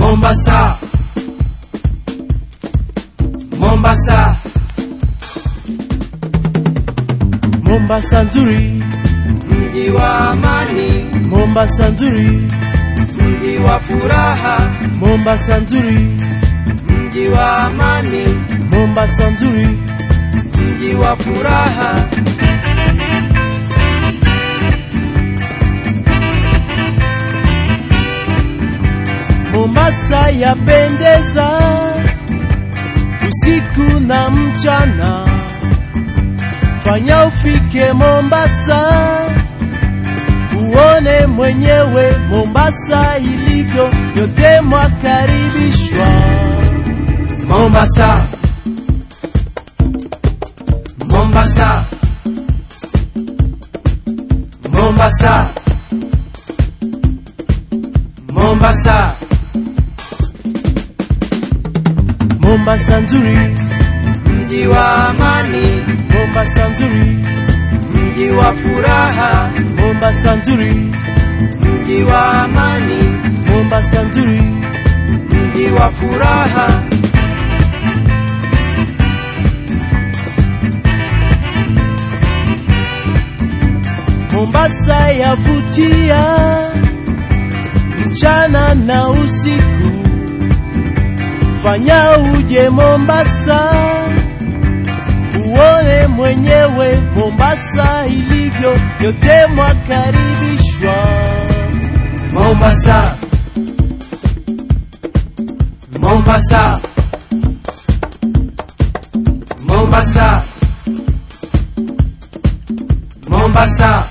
Mombasa, Mombasa, Mombasa nzuri, mji wa amani, Mombasa nzuri, mji wa furaha, Mombasa nzuri, mji wa amani, Mombasa nzuri, mji wa furaha. Mombasa yapendeza usiku na mchana. Fanya ufike Mombasa uone mwenyewe Mombasa ilivyo, yote mwakaribishwa. Mombasa, Mombasa, Mombasa, Mombasa, Mombasa nzuri, mji wa amani, Mombasa nzuri, mji wa furaha, Mombasa nzuri, mji wa amani, Mombasa nzuri, mji wa furaha. Mombasa yavutia mchana na usiku. Fanya uje Mombasa uone mwenyewe Mombasa ilivyo, yote mwakaribishwa. Mombasa, Mombasa, Mombasa, Mombasa,